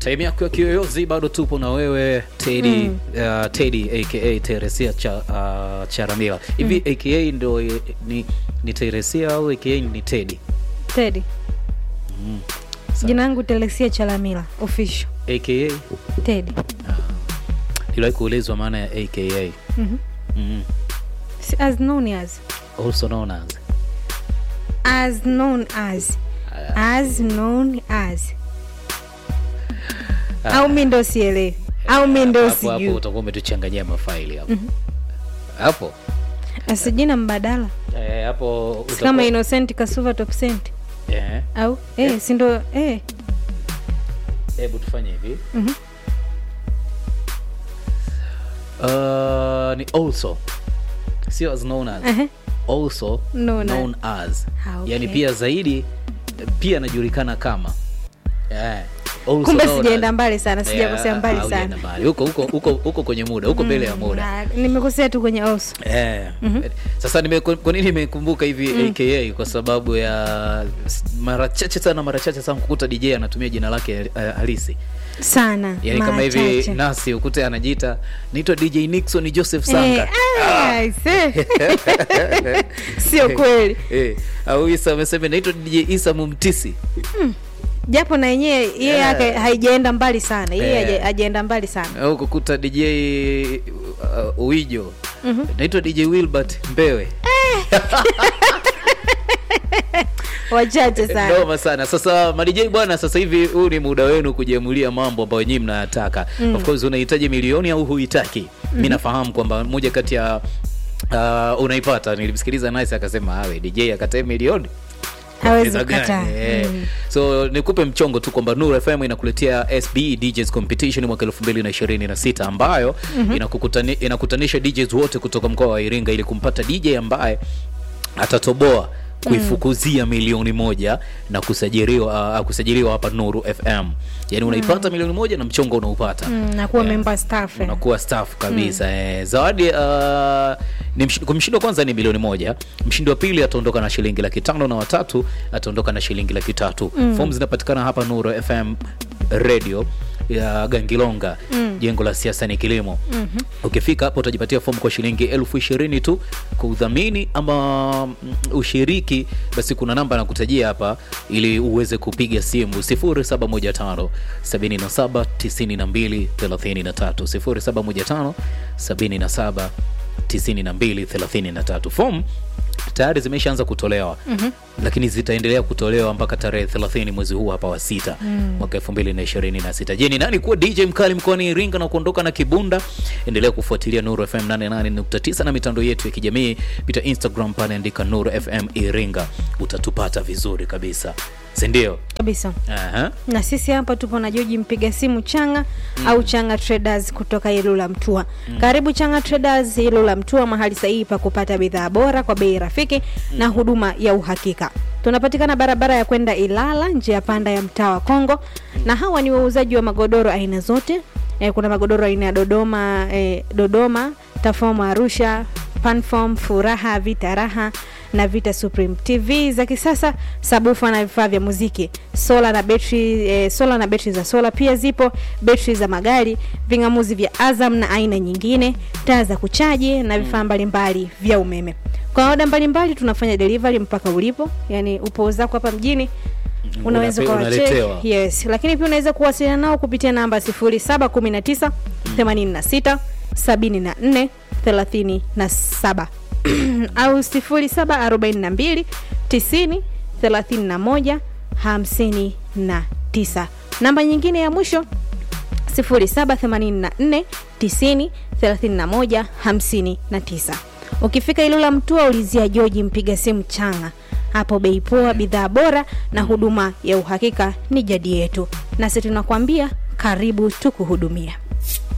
time yako ya kiyoyozi bado tupo na wewe Teddy Mm. uh, Teddy aka Teresia cha, uh, Charamila hivi aka ndo eh, ni, ni Teresia au aka ni Teddy Teddy. Sawa. Jina langu Telesia Chalamila official. aka Teddy. iliwahi kuulizwa maana ya aka Mhm. mm. Si- As known as. also known as As known as. As known as. Au mi ndo sielewi. Au mi ndo hapo hapo sijui. utakuwa umetuchanganyia mafaili hapo hapo Asi jina mbadala. Eh, hapo Si utakuwa- kama Innocent Kasuva Top Cent. Eh, Au eh, si ndo eh. hebu tufanye hivi Mhm. uh, ni also sio as known as Ehe. also Known as. known as Ah, okay. yani pia zaidi pia anajulikana kama yeah. also Kumbe known sijaenda as. mbali sana, sijakosea Yeah, mbali haujaenda sana. mbali. huko huko huko huko kwenye muda huko mbele ya muda Na, nimekosea tu kwenye also. Eh, sasa nime, kwa nini nimekumbuka hivi aka kwa sababu ya s- mara chache sana mara chache sana kukuta dj anatumia jina lake eh, halisi Sana. yani kama mara hivi chache. nasi ukute anajiita naitwa dj nixon joseph Eh, sanga ah, I see. Sio kweli. Eh, au isa amesema naitwa dj isa mumtisi japo na yenyewe yeye Yeah. yake haijaenda mbali sana yeye Yeah. haja- hajaenda mbali sana au kukuta dj uh, uijo naitwa dj wilbert mbewe wachache sana noma sana sasa madj bwana sasa hivi huu ni muda wenu kujiamulia mambo ambayo nyinyi mnayataka of course unahitaji milioni au huhitaki mi nafahamu kwamba moja kati ya uh, unaipata nilimsikiliza nice akasema awe dj akatae milioni hawezi Pesa gani? kukataa Eh. Mm. so nikupe mchongo tu kwamba Nuru FM inakuletea SB DJs Competition mwaka 2026 ambayo inakukutani, inakutanisha DJs wote kutoka mkoa wa Iringa ili kumpata DJ ambaye atatoboa kuifukuzia milioni moja na kusajiliwa uh, kusajiliwa hapa Nuru FM. Yaani unaipata milioni moja na mchongo unaupata. Mm, na kuwa Yeah. member staff eh. Unakuwa staff kabisa eh. Zawadi uh, ni msh, kwa mshindi wa kwanza ni milioni moja, mshindi wa pili ataondoka na shilingi laki tano na watatu ataondoka na shilingi laki tatu. Fomu zinapatikana hapa Nuru FM radio ya Gangilonga jengo la siasa ni kilimo. Ukifika hapo utajipatia fomu kwa shilingi elfu ishirini tu kwa udhamini ama mm, ushiriki, basi kuna namba nakutajia hapa ili uweze kupiga simu 0715 77 92 33 0715 77 92 33. Fomu tayari zimeshaanza kutolewa mm-hmm. lakini zitaendelea kutolewa mpaka tarehe 30 mwezi huu hapa wa sita mm. mwaka 2026 je ni nani kuwa dj mkali mkoani iringa na kuondoka na kibunda endelea kufuatilia nuru fm 88.9 na mitandao yetu ya kijamii pita instagram pale andika nuru fm iringa utatupata vizuri kabisa sindio kabisa Aha. na sisi hapa tupo na joji mpiga simu changa au changa traders kutoka ilula mtua karibu changa traders ilula mtua mahali sahihi pa kupata bidhaa bora kwa bei rafiki na huduma ya uhakika tunapatikana barabara ya kwenda ilala njia panda ya mtaa wa kongo na hawa ni wauzaji wa magodoro aina zote e, kuna magodoro aina ya dodoma e, dodoma tafomu arusha panfom furaha vita raha na vita supreme tv za kisasa sabufa na vifaa vya muziki sola na betri e, sola na betri za sola pia zipo betri za magari vingamuzi vya azam na aina nyingine taa za kuchaji na vifaa mbalimbali vya umeme kwa oda mbalimbali tunafanya delivery mpaka ulipo yani upo zako hapa mjini unaweza Unape- ukawacheki unaletewa. yes lakini pia unaweza kuwasiliana nao kupitia namba 0719 86 74 37 au 0742 90 31 59 namba nyingine ya mwisho 0784 90 31 59 ukifika ilula mtua ulizia joji mpiga simu changa hapo bei poa bidhaa bora na huduma ya uhakika ni jadi yetu nasi tunakwambia karibu tukuhudumia